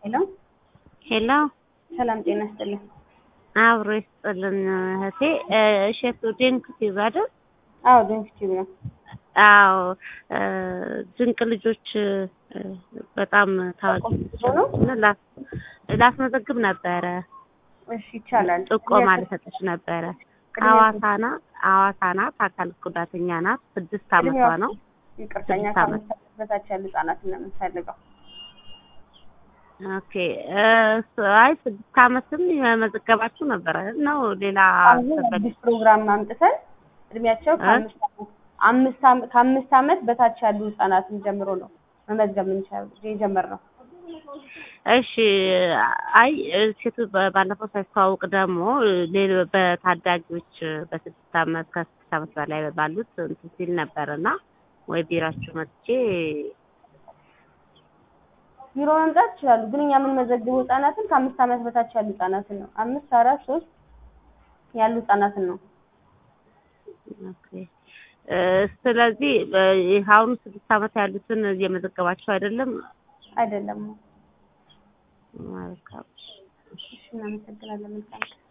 ሄሎ ሄሎ ሰላም ጤና ይስጥልኝ። አብሮ ይስጥልን እህቴ። እሸቱ ድንቅ ቲዩብ አይደል? አዎ ድንቅ ቲዩብ ነው። አዎ ድንቅ ልጆች በጣም ታዋቂ ነው? ላስመዘግብ ነበረ። እሺ ይቻላል። ጥቆማ ልሰጥሽ ነበረ። ሐዋሳ ናት ሐዋሳ ናት። አካል ጉዳተኛ ናት። ስድስት አመቷ ነው። ይቅርተኛ ስድስት ዓመት። ከአምስት ዓመት በታች ያሉ ህጻናትን ነው የምንፈልገው። ኦኬ አይ ስድስት አመትም የመዘገባችሁ ነበረ ነው ሌላ አሁን አዲስ ፕሮግራም አምጥተን እድሜያቸው ከአምስት ዓመት አምስት ዓመት ከአምስት ዓመት በታች ያሉ ህጻናትን ጀምሮ ነው መመዝገብ የምንችለው የጀመርነው። እሺ አይ ሴቱ ባለፈው ሳይተዋውቅ ደግሞ ሌሎ በታዳጊዎች በስድስት አመት ከስድስት አመት በላይ ባሉት እንትን ሲል ነበር እና ወይ ቢራችሁ መጥቼ ቢሮ መምጣት ይችላሉ፣ ግን እኛ የምንመዘግበው ህጻናትን ከአምስት ዓመት በታች ያሉ ህጻናትን ነው። አምስት አራት ሶስት ያሉ ህጻናትን ነው። ኦኬ እ ስለዚህ አሁኑ ስድስት አመት ያሉትን እየመዘገባቸው አይደለም? አይደለም። መልካም እሺ እናመሰግናለን። መልካም ቀን